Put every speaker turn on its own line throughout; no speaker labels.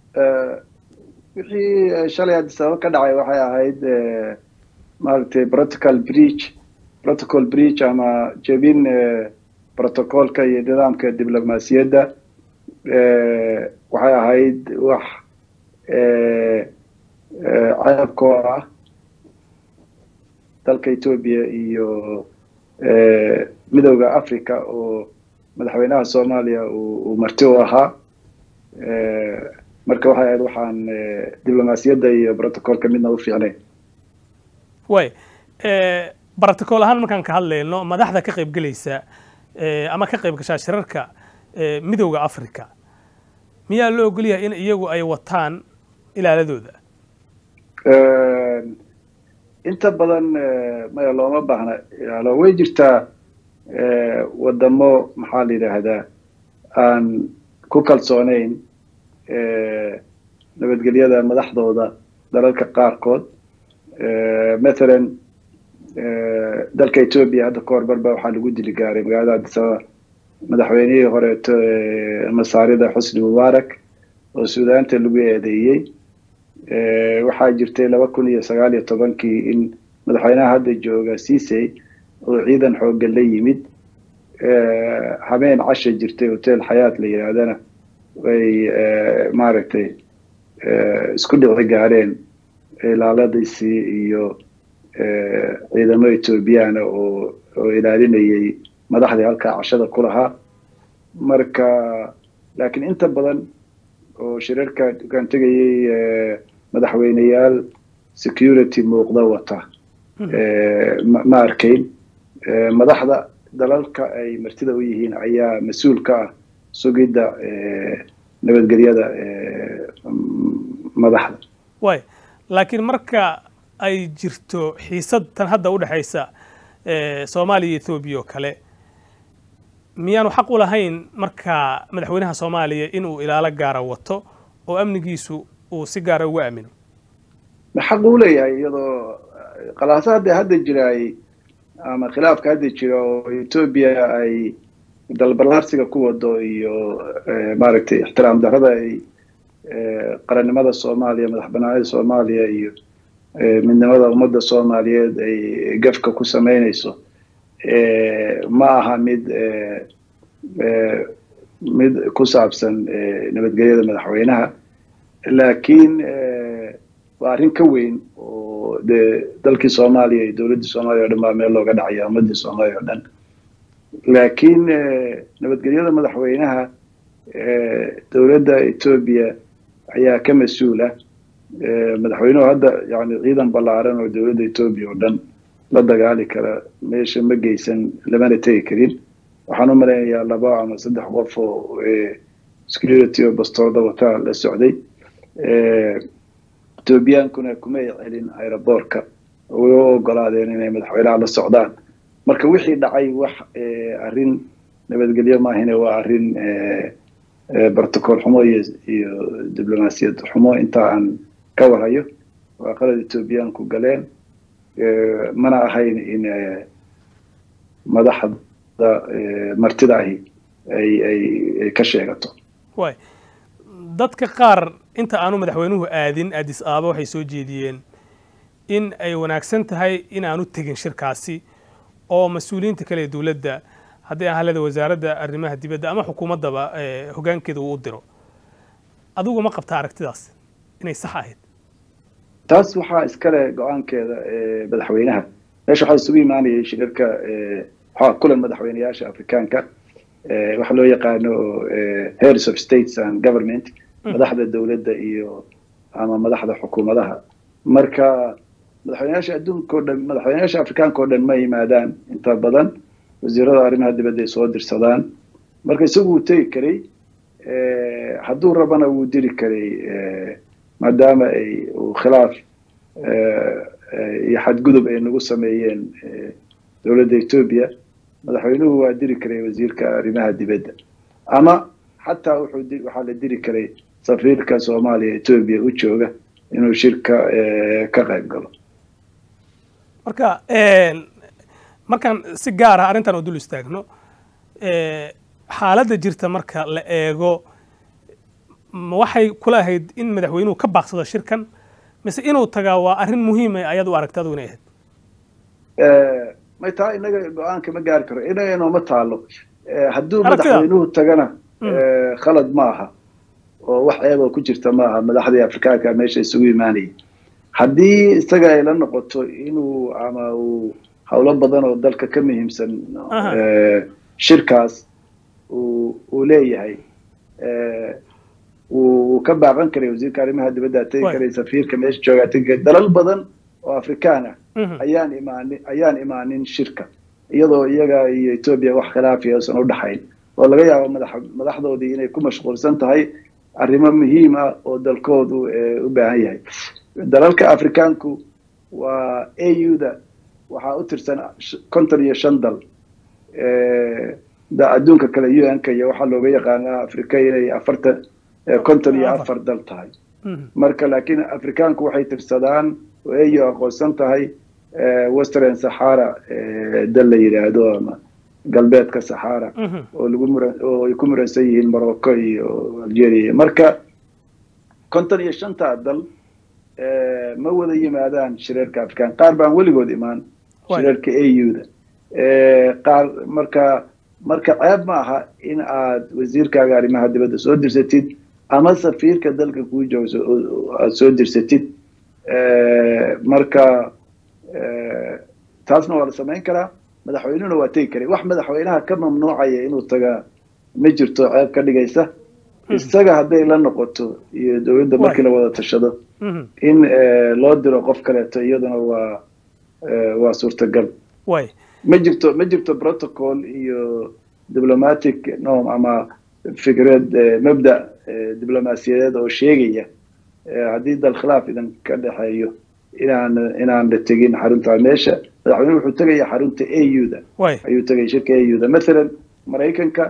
wixii shalay addis ababa ka dhacay waxay ahayd maaragtay protocol breach protocol breach ama jebin protocolka iyo nidaamka diblomaasiyadda waxay ahayd wax ceebkoo ah dalka etoobiya iyo midowda africa oo madaxweynaha soomaaliya uu marti u ahaa marka waxay ahayd waxaan diblomaasiyadda iyo protocolka midna u fiicnayn
way protocol ahaan markaan ka hadlayno madaxda ka qayb gelaysa ama ka qayb gashaa shirarka midowda africa miyaa loo ogol yahay in iyagu ay wataan ilaaladooda
inta badan maya looma baahna ilaalo way jirtaa wadamo maxaa la yidhaahdaa aan ku kalsoonayn nabadgelyada madaxdooda dalalka qaarkood mathalan dalka etoobiya hadda ka hor barba waxaa lagu dili gaaray magaalada addisababa madaxweynihii horeeto masaarida xusni mubaarak oo suudaanta lagu eedeeyey waxaa jirtay laba kun iyo sagaal iyo tobankii in madaxweynaha hadda jooga sisey oo ciidan xooggan la yimid habeen casha jirtay hotel xayaat la yidhaahdana way maaragtay isku dhici gaareen ilaaladiisii iyo ciidamo ethoobiyaana oo oo ilaalinayay madaxdii halkaa cashada ku lahaa marka laakiin inta badan oo shirarka dukaan tegayay madaxweyneyaal security muuqda wata ma arkayn madaxda dalalka ay martida u yihiin ayaa mas-uul ka ah sugidda nabadgelyada madaxda
way laakiin marka ay jirto xiisad tan hadda u dhexaysa soomaaliya iyo ethoobiya oo kale miyaanu xaq u lahayn marka madaxweynaha soomaaliya inuu ilaalo gaara wato oo amnigiisu uu si gaara uga aamino
xaq uu leeyahay iyadoo qalaaso hadda hadda jiraay ama khilaafka hadda jira oo etoobiya ay dalbalaarsiga ku wado iyo maaragtay ixtiraam darrada ay qarannimada soomaaliya madax banaanida soomaaliya iyo midnimada ummadda soomaaliyeed ay gafka ku samaynayso ma aha mid mid ku saabsan nabadgelyada madaxweynaha laakiin waa arrin ka weyn oo dee dalkii soomaaliya iyo dowladdii soomaaliya o dhan baa meel looga dhacaya ummaddii soomaaliya o dhan laakiin nabadgelyada madaxweynaha dowladda etoobiya ayaa ka mas-uula madaxweynuhu hadda yani ciidan ballaaran oo dowladda etoobiya oo dhan la dagaali kara meesha ma geysan lamana tegi karin waxaan u malaynayaa laba ama saddex qof oo security oo bastooda wataa la socday etoobiyaankuna kumay celin aeroboortka way u ogolaadeen inay madaxweynaha la socdaan marka wixii dhacay wax arrin nabadgelyo maahine waa arrin protocol xumo iyo iyo diblomaasiyad xumo inta aan ka warhayo waa qalad etoobiyaanku galeen mana ahayn in madaxda martida ahi ay ay ay ka sheegato
way dadka qaar inta aanu madaxweynuhu aadin addis ababa waxay soo jeediyeen in ay wanaagsan tahay in aanu tegin shirkaasi oo mas-uuliyiinta kale ee dowladda haddii ahalada wasaaradda arrimaha dibadda ama xukuumaddaba hoggaankeeda uu u diro adigu ma qabtaa aragtidaas inay sax ahayd
taas waxaa iskale go-aankeeda madaxweynaha meesha waxaa isugu imaanayay shirarka waxaa kulan madaxweyneyaasha afrikaanka waxa loo yaqaano heads of states and government madaxda dowladda iyo ama madaxda xukuumadaha marka madaxweyneyaasha adduunka o dhan madaxweyneyaasha afrikaanka o dhan ma yimaadaan inta badan wasiirada arrimaha dibadda ay soo dirsadaan marka isagu wuu tegi karay hadduu rabana wuu diri karay maadaama ay uu khilaaf iyo xadgudub ay nagu sameeyeen dowladda etoobiya madaxweynuhu waa diri karay wasiirka arrimaha dibadda ama xataa wuxuu waxaa la diri karay safiirka soomaaliya etoobiya u jooga inuu shirka ka qayb galo
marka markaan si gaar ah arrintan oo dul istaagno xaaladda jirta marka la eego ma waxay kula ahayd in madaxweynuhu ka baaqsado shirkan mise inuu tagaa waa arrin muhiima ayaad u aragta adigu inay ahayd
may taa inaga go-aanka ma gaari karo inaga inooma taalo hadduu
Aragtida.
madaxweynuhu tagana khalad ma aha oo wax eeba ku jirta ma aha madaxdii afrikaanka meesha isugu imaanayay haddii isaga ay la noqoto inuu ama uu howlo badan oo dalka ka muhiimsan
Aha.
eh, shirkaas uu uu leeyahay eh, wuu ka baaqan karay wasiirka arrimaha dibadda tegi
Waay.
karay safiirka meesha joogaa tegi karay dalal badan oo afrikaan ah
Mhm.
ayaan imaanin ayaan imaanin shirka iyadoo iyaga iyo etoobiya wax khilaafiya uusan u dhaxayn oo laga yaabo madax madaxdoodii inay ku mashquulsan tahay arrimo muhiim ah oo dalkoodu eh, u baahan yahay dalalka afrikaanku waa au-da waxaa u tirsan sh- konton iyo shan dal Eh, da adduunka kale un-ka iyo waxaa looga yaqaanaa afrika inay afartan eh, konton iyo
Afar.
afar dal tahay
Mhm.
marka laakiin afrikaanku waxay tirsadaan oo au aqoonsan tahay eh, western sahara eh, dal la yidhaahdo ama galbeedka sahara
Mhm.
oo lagu muran oo ay ku muransan yihiin morocco iyo algeria marka konton iyo shantaa dal eh, ma wada yimaadaan shirarka afrikaan qaar baan weligood imaan
Waay.
shirarka au-da qaar marka marka ceeb ma aha in aad wasiirkaaga arrimaha dibadda soo dirsatid ama safiirka dalka kuu joogso aad soo dirsatid Eh, marka eh, taasna waa la samayn karaa madaxweynuhuna waa tegi karay wax madaxweynaha ka mamnuucaya inuu tagaa ma jirto ceeb ka dhigaysa isaga hadday la noqoto iyo dowladda markii la wada tashado
Mhm.
in eh, loo diro qof kaleeto iyaduna waa eh, waa suurtagal
waay
ma jirto ma jirto protocol iyo diplomatic norm ama fikrad eh, mabda eh, diblomaasiyadeed oo sheegaya eh, haddii dal khilaaf idan ka dhexeeyo inaan inaan la tegin xarunta meesha madaxweyne wuxuu tegaya xarunta au-da
waay
ayuu tegay shirka au-da mathalan maraykanka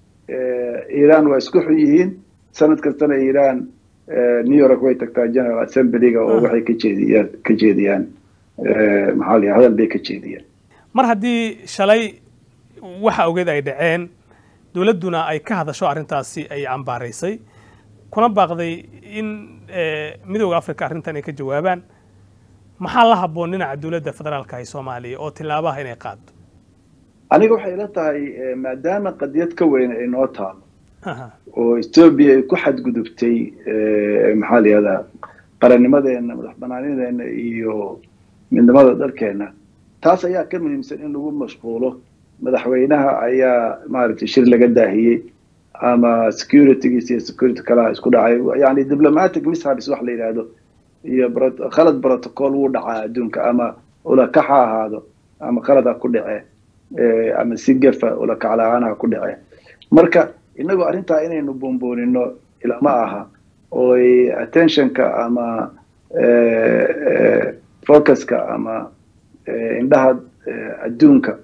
eh, iran waa isku xun yihiin sanad kastana iran eh, new york way tagtaa general assemblyga oo
Ah.
waxay ka jeediyaan ka jeediyaan eh, maxaa la yidhaha, hadal bay ka jeediyaan
mar haddii shalay waxa ogeed ay dhaceen dowladduna ay ka hadasho arrintaasi ay cambaaraysay kuna baaqday in eh, midooda africa arrintan ay ka jawaabaan maxaa la habboon dhinaca dowladda federaalka ee soomaaliya oo tilaabaha inay qaado
aniga waxay ila tahay eh, maadaama qadiyad ka weyn ay noo taalo
Aha.
oo etoobiya ay ku xadgudubtay eh, maxaa la yihahdaa qarannimadeena madax banaanideena iyo midnimada dalkeena taas ayaa ka muhiimsan in lagu mashquulo madaxweynaha ayaa maaragtay shir laga daahiyey ama securitygiis iyo security kalaha isku dhacay yani diplomatic mishaps wax la yidhaahdo iyo bro- khalad protocol wuu dhacaa adduunka ama ulakax ha ahaado ama khalad ha ku dhace eh, ama si gafa ulakac la-aan ha ku dhace marka inagoo arrintaa inaynu buunbuunino ilama aha oo ay attentionka ama eh, eh, focuska ama eh, indhaha eh, adduunka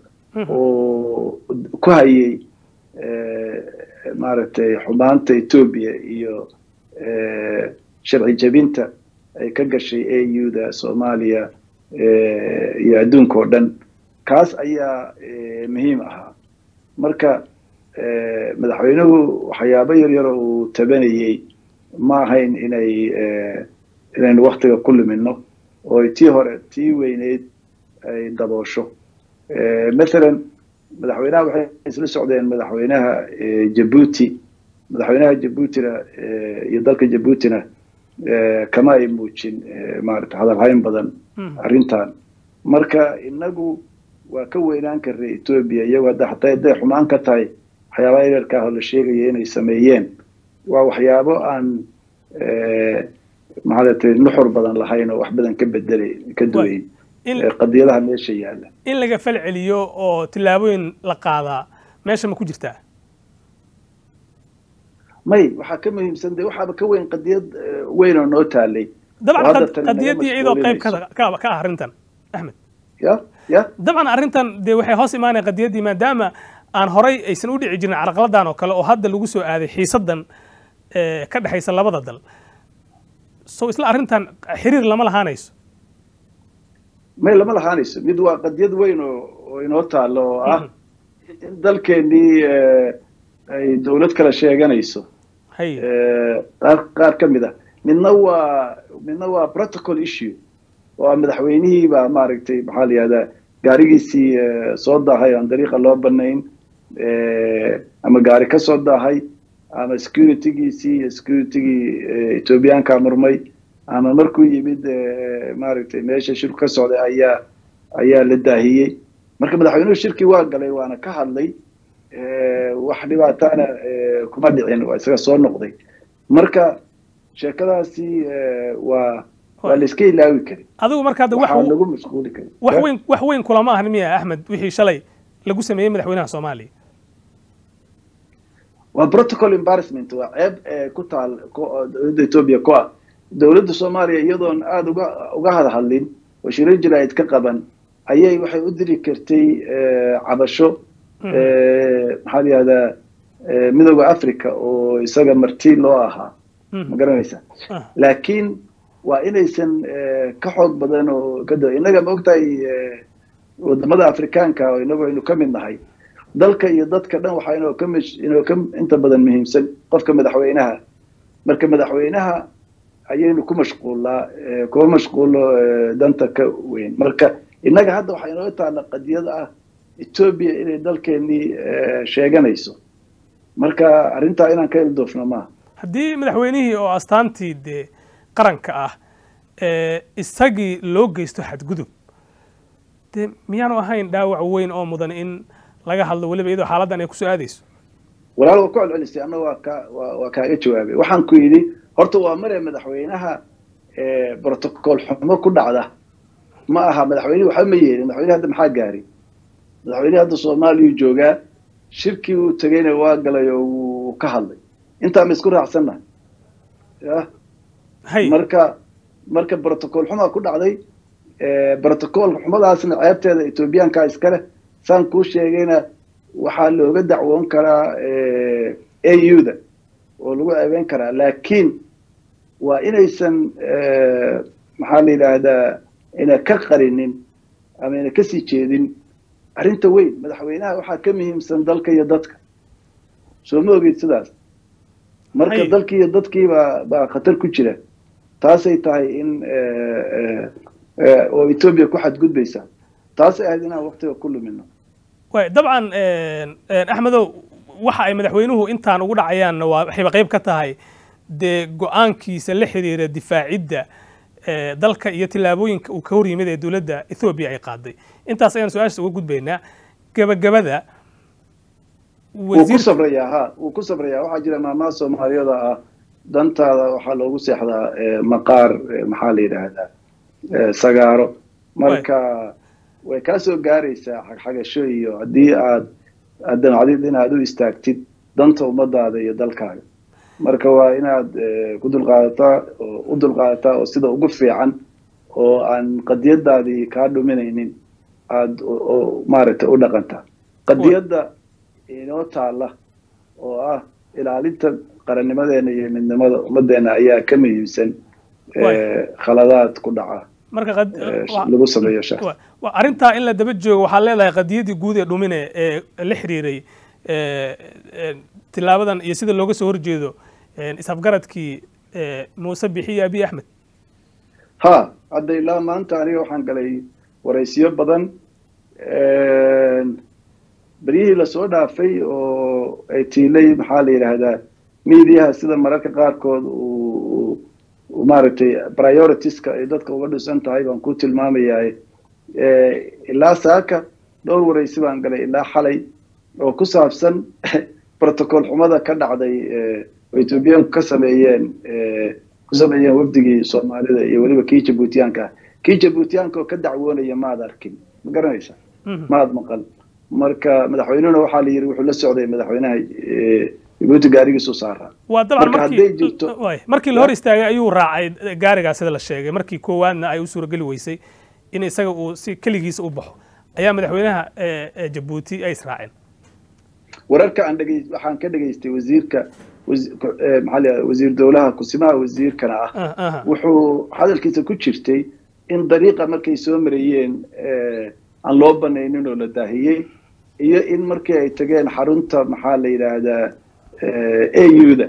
oo ku hayay eh, maaragtay xumaanta etoobiya iyo eh, sharci jebinta ay ka gashay au-da soomaaliya eh, iyo adduunka oo dhan kaas ayaa eh, muhiim ahaa marka eh, madaxweynuhu waxyaabo yar yar oo uu tabanayey ma ahayn inay eh, inaynu waktiga ku lumino oo tii hore tii weyneyd ay daboosho Eh, mathalan madaxweynaha waxay isla socdeen madaxweynaha eh, jabuuti madaxweynaha jabuutina eh, iyo dalka jabuutina eh, kama ay muujin eh, maarata hadalhayn badan
Mhm.
arrintan marka inagu waa ka weynaan karnay etoobiya iyagoo hadda hataa hadday xumaan ka tahay waxyaabaha yararka ah oo la sheegaya inay sameeyeen waa waxyaabo aan eh, maxaalatay nuxur badan lahayn oo wax badan ka bedelay ka duwayn
in
eh, qadiyadaha meesha yaalla
in laga fal celiyo oo tillaabooyin la qaadaa meesha ma ku jirtaa
may waxaa ka muhiimsan de waxaaba ka weyn qadiyad eh, weyn oo noo taalay oo
dabcan
hadda
qad-
tani naga
qadiyaddii iyadoo qayb ka
mashquulinayso.
ka ka ah arrintan axmed
ya ya
dabcan arrintan dee waxay hoos imaanaya qadiyaddii maadaama aan horay aysan u dhici jirin carqaladan oo kale oo hadda lagu soo aaday xiisadan eh, ka dhexaysa labada dal so isla arrintan xiriir lama lahaanayso
may lama lahaanayso mid waa qadiyad weyn oo oo inoo taalo oo ah in dalkeenii eh, ay dowlad kala sheeganayso
hay
qaar qaar ka mid ah midna waa midna waa protocol issue waa madaxweynihii baa maaragtay maxaa la yihahdaa gaarigiisii soo daahay aan dariiqa loo banayn ama gaari ka soo daahay ama securitygiisii iyo securitygii ethoobiyaanka murmay ama markuu yimid maaragtay meesha shirku ka socday ayaa ayaa la daahiyey marka madaxweynuhu shirkii waa galay waana ka hadlay wax dhibaataana kuma dhicin waa isaga soo noqday marka sheekadaasi waa waa la iska ilaawi kari
adigu marka hadda wax
waxaa lagu mashquuli kari
wax weyn wax weyn kulama ahan miya axmed wixii shalay lagu sameeyey madaxweynaha soomaaliya
waa protocol embarrassment waa ceeb ku taal dowladda etoobiya ku ah dowladda soomaaliya iyadoon aada uga uga hadhadlin oo shirar jaraa'id ka qaban ayay waxay u diri kartay cabasho maxaa la yihahdaa midooda africa oo isaga marti loo ahaa ma garanaysa laakiin waa inaysan ka xoog badan oo ka da innaga ma ogtahay wadamada afrikaanka oo inagu aynu ka mid nahay dalka iyo dadka dhan waxaa inoo ka mish inoo ka inta badan muhiimsan qofka madaxweynaha marka madaxweynaha ayaynu ku mashquullaa kuma mashquulo danta ka weyn marka innaga hadda waxaa inoo taalla qadiyad ah etoobiya inay dalkeenii sheeganayso marka arrintaa inaan ka ildoofno maaha
haddii madaxweynihii oo astaantii dee qaranka ah isagii loo geysto xadgudub dee miyaanu ahayn dhaawac weyn oo mudan in laga hadlo weliba iyadoo xaaladdan ay kusoo aadayso
walaal waa ku celcelisay anna waa ka waa waa kaaga jawaabay waxaan ku yidhi horta waa mare madaxweynaha protocol xumo ku dhacda ma aha madaxweynihi waxba ma yeelin madaxweyne hadda maxaa gaari madaxweynihi hadda soomaaliyuu joogaa shirkii uu tegeyna waa galay oo wuu ka hadlay intaa ma isku raacsanna ya
hay
marka marka protocol xumaa ku dhacday protocol xumadaasna ceebteeda etoobiyaanka iskale saan kuu sheegayna waxaa looga dacwoon karaa a u da oo lagu ceebeyn karaa laakiin waa inaysan maxaa la yidhaahdaa ina ka qarinin ama ina kasii jeedin arrinta weyn madaxweynaha waxaa ka muhiimsan dalka iyo dadka soo ma ogeyd sidaas marka
Hay.
dalkii iyo dadkii baa baa khatar ku jira taasay tahay in oo etoobiya ku xadgudbaysa taasay ahayd inaan waktiga ku lumino
waay dabcan axmedow waxa ay madaxweynuhu intaan ugu dhacayaanna waa waxayba qayb ka tahay dee go-aankiisa la xiriira difaacidda eh, dalka iyo tillaabooyinka uu ka hor yimid ee dowladda ethoobiya ay qaaday intaas ayaan su-aasha uga gudbaynaa gebagabada
wuu ku
wasiir
sabrayaa ha wuu ku sabrayaa waxaa jira maamaha soomaaliyada ah dantaada waxaa loogu seexdaa eh, maqaar eh, maxaa la yidhaahdaa eh, sagaaro marka way kaa soo gaaraysaa xagxagasho iyo haddii aad aad damacdid inaad u istaagtid danta ummadaada iyo dalkaaga marka waa inaad eh, ku dulqaadataa oo u dulqaadataa oo sida ugu fiican oo aan qadiyadaadii kaa dhuminaynin aad o- oo maaragtay u dhaqantaa qadiyadda inoo taalla oo ah ilaalinta qarannimadeena iyo midnimada ummaddeena ayaa ka muhiimsan eh,
Waay.
khaladaad ku dhaca
marka qad-
eh,
wa-
lagu sameeyo shaqo
wa- wa- arrintaa in la daba joogo waxaad leedahay qadiyadii guud ee dhumine ee la xiriiray eh, eh, tilaabadan iyo sida looga soo horjeedo eh, isafgaradkii eh, muuse bixi iyo abiy axmed
ha hadda ilaa maanta aniga waxaan galay waraysiyo badan beryihii lasoo dhaafay oo ay tiilay maxaa la yidhaahdaa miidiyaha sida mararka qaarkood uu uu maaragtay prioritiska ay dadka uga dhisan tahay baan ku tilmaamayaa ilaa saaka dhowr waraysi baan galay ilaa xalay oo ku saabsan protocol xumada ka dhacday eh, oo etoobiyaanku ka sameeyeen eh, ku sameeyeen wafdigii soomaalida iyo weliba kii jabuutiyaanka ah kii jabuutiyaanka oo ka dacwoonaya maad arkin ma garanaysa
Mhm.
maad maqal marka madaxweynehuna waxaa la yidhi wuxuu la socday madaxweynaha eh, jabuuti gaarigiisu saaraa
waa dabcan
Marka
markii
hadday jirto-
waay, markii la hor istaagay ayuu raacay gaarigaa sida la sheegay markii koowaadna ay u suurageli weysay in isaga uu si keligiisa u baxo ayaa madaxweynaha eh, eh, jabuuti ay israaceen
wararka aan dhegey waxaan ka dhegaystay wasiirka wasi- ku- eh, maxaa la yidhahdaa, wasiir dowlaha kusimaha wasiirkana ah
Ah, aha.
wuxuu hadalkiisa ku jirtay in dariiqa markay soo marayeen eh, aan loo banaynin oo la daahiyey iyo in markii ay tageen xarunta maxaa la yidhaahdaa a u da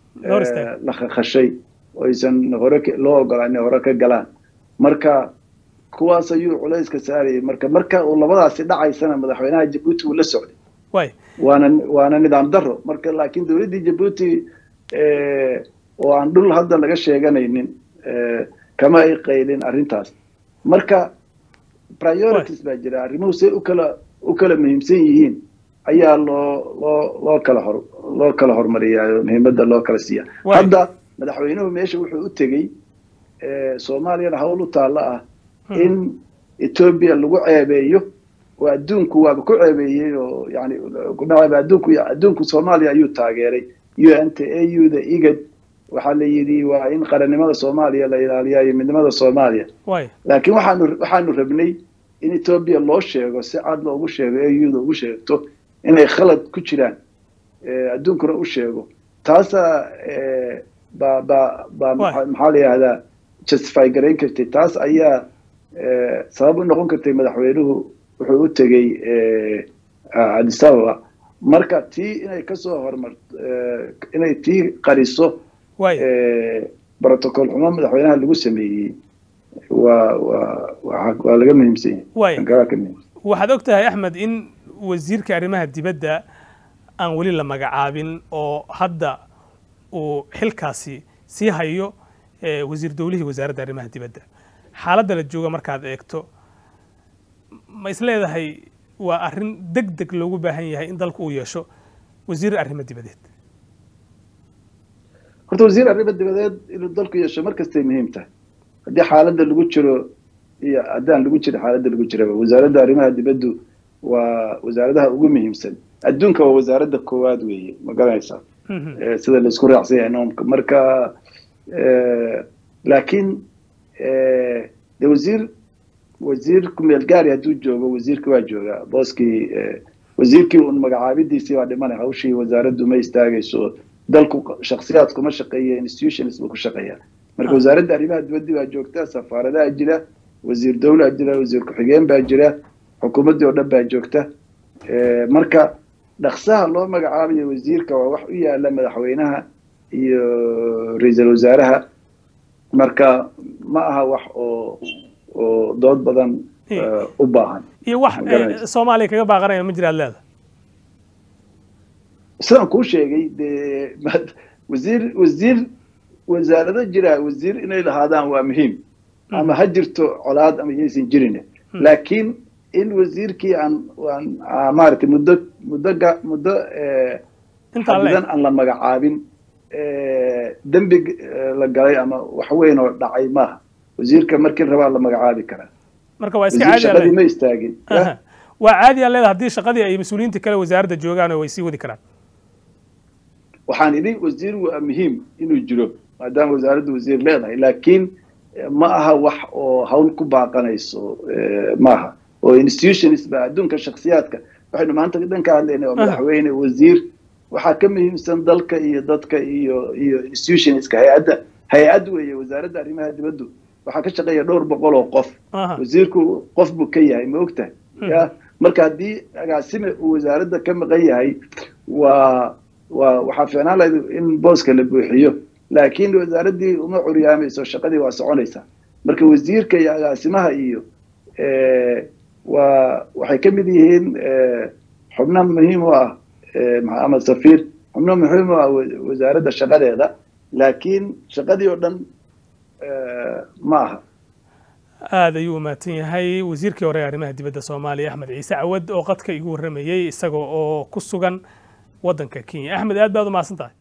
Loo istaagay.
la khashay oo aysan hore ka- loo ogolaan inay hore ka galaan marka kuwaas ayuu culayska saarayay marka marka uu labadaasi dhacaysana madaxweynaha jabuuti uu la socday
waay
waana waana nidaam daro marka laakiin dowladdii jabuuti eh, oo aan dhul hadda laga sheeganaynin eh, kama ay qaylin arrintaas marka priorities baa jira arrimuhu say u kala u kala muhiimsan yihiin ayaa loo loo loo kala hor loo kala hormariyaa muhiimadda loo kala siiya
Waay.
hadda madaxweynuhu meesha wuxuu u tegey eh, soomaaliyana hawl u taalla ah in etoobiya lagu ceebeeyo oo adduunku waaba ku ceebeeyey oo yani kudhacayba adduunku adduunku soomaaliya ayuu taageeray un t a u da igad waxaa la yidhi waa in qarannimada soomaaliya la ilaaliya iyo midnimada soomaaliya
waay
laakiin waxaanu waxaanu rabnay in etoobiya loo sheego si cad loogu sheego au da ugu sheegto inay khalad ku jiraan eh, adduunkuna u sheego taasaa eh, ba ba ba
Waay.
maxaa maxaa la yihahdaa justify garayn kartay taas ayaa eh, sabab u noqon kartay madaxweynuhu wuxuu u tegey eh, addis ababa marka tii inay kasoo hormar eh, inay tii qariso
waay
eh, protocol xumo madaxweynaha lagu sameeyey waa waa waa waa laga muhiimsan yahay
Waay.
Kan kalaa ka muhiimsan
waxaad og tahay axmed in wasiirka arrimaha dibadda aan weli la magacaabin oo hadda uu xilkaasi sii hayo eh, wasiir dowlihii wasaaradda arrimaha dibadda xaaladda la jooga markaad eegto ma is leedahay waa arrin deg deg loogu baahan yahay in dalku uu yeesho wasiir arrimo dibadeed
horta wasiir arrimo dibadeed inuu dalku yeesho mar kastay muhiim tahay haddii xaaladda lagu jiro iyo haddaan lagu jiro xaaladda lagu jiraba wasaaradda arrimaha dibaddu waa wasaaradaha ugu muhiimsan adduunka waa wasaaradda koowaad weeye ma garanaysaa
Mhm.
Eh, sida laisku raacsan yahay noomka marka eh, laakiin eh, de wasiir wasiir kumeel gaari hadduu joogo wasiirka waa joogaa booskii eh, wasiirkii un magacaabidiisii waa dhimanay hawshii wasaaraddu ma istaagayso dalku shaksiyaad kuma shaqeeya institutions buu ku shaqeeya marka wasaaradda arrimaha dibadda baa joogta safaaradaha jira wasiir dowlaa jira wasiir ku-xigeen baa jira xukuumaddii oo dhan baa joogta Eh, marka dhaksaha loo magacaabayo wasiirka waa wax u yaala madaxweynaha iyo ra-iisul wasaaraha marka ma aha wax oo oo dood badan eh, u baahan
iyo wax
Ma garanaysa.
eh, soomaaliya kaga baaqanaya ma jiraad leeda
sidaan kuu sheegay dee mad- wasiir wasiir wasaarado jira wasiir inay lahaadaan waa muhiim ama ha jirto colaad ama yaysan jirin laakiin in wasiirkii aan aan aan maaragtay muddo muddo ga- muddo eh,
intaa
xadidan
leeg
aan la magacaabin eh, dembi eh, la galay ama wax weyn oo dhacay maaha wasiirka markii rabaa la magacaabi karaa
marka waa iska
wasiir
caadi aa
shaqadii
leed
ma istaagin
Aha. waa caadi aa leeda haddii shaqadii ay mas-uuliyiinta kale wasaaradda joogaan oo way sii wadi karaan
waxaan idhi wasiir waa muhiim inuu jiro maadaama wasaaraddu wasiir leedahay laakiin eh, ma aha wax oo hawl ku baaqanayso eh, maaha oo institutions ba adduunka shaksiyaadka waxaynu maanta dhan ka hadlaynay oo
Aha.
madaxweyne wasiir waxaa ka muhiimsan dalka iyo dadka iyo iyo institutionska hay-adda hay-ad weeye wasaaradda arrimaha dibaddu waxaa ka shaqeeya dhowr boqol oo qof
Aha.
wasiirku qof buu ka yahay ma ogtahay ya marka haddii agaasime uu wasaaradda ka maqan yahay waa waa waxaa fiicnaan lahayd in booska la buuxiyo laakiin wasaaraddii uma curyaamayso shaqadii waa soconaysaa marka wasiirka iyo agaasimaha iyo eh, waa waxay ka mid yihiin eh, xubno muhiim u ah eh, maxaa- ama safiir xubno muhiim u ah wa- wasaaradda shaqadeeda laakiin shaqadii oo dhan eh, ma aha
aad ayuu u mahadsan yahay wasiirkii hore ee arrimaha dibadda soomaaliya axmed ciise cawad oo qadka igu warramayey isaga oo ku sugan waddanka kenya axmed aad baad u mahadsan tahay